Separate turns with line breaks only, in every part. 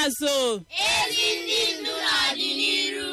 n'azụ
ezi ndị ndu n'ọdịnihu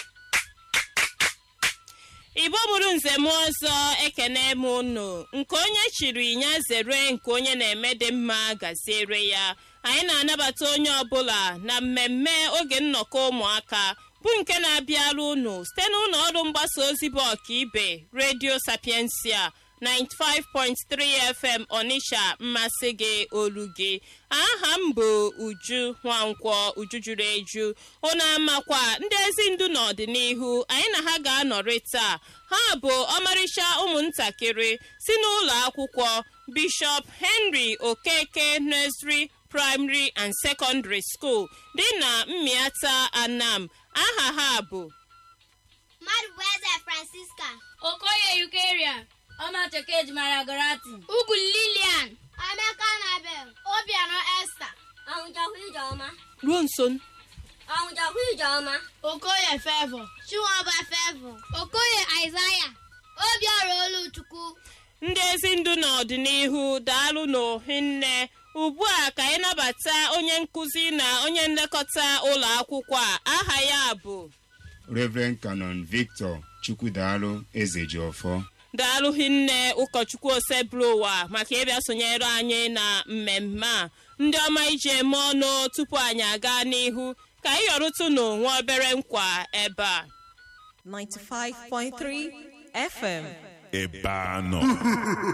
igbo bụrụ nze m ọzọ ekene m unu nke onye chiri ya zere nke onye na-eme dị mma gaziere ya anyị na-anabata onye ọbụla na mmemme oge nnọkọ ụmụaka bụ nke na-abịara unu site n'ụlọ ọrụ mgbasa ozi bụ ọkaibe redio sapiensia 95.3 fm onitsha mmasị gị olu gị aha m bụ uju nwankwọ uju juru eju unu amakwa ndị ezi ndu n'ọdịnihu anyị na ha ga-anọrị taa ha bụ ọmarịcha ụmụntakịrị si n'ụlọ akwụkwọ bishọp henry okeke nursery primary and secondary school dị na mmiata anam aha ha bụ
mmadụ bụ eze francisca
okoye yukeria ọmacheke ejimara gorati
ugwu lilian emeka nabel obianọ esta
ọnwụchakwu ijeọma
ruo nso
ọnwụchakwu ijeọma
okoye fevọ chinwaba fevọ okoye aịzaya obiọra oluchukwu
ndị ezi ndu n'ọdịnihu daalụ n'ohinne ugbu a ka anyị nabata onye nkụzi na onye nlekọta ụlọ akwụkwọ a aha ya bụ
Reverend Canon Victor Chukwudaalụ Ezejiọfọ
daalụ hinne ụkọchukwu osebụlụwa maka ịbịa sonyere anyị na mmemme a ndị ọma iji eme ọnụ tupu anyị aga n'ihu ka anyị yọrụtụ n'onwe obere nkwa ebe a
95.3 FM.
ebe a nọ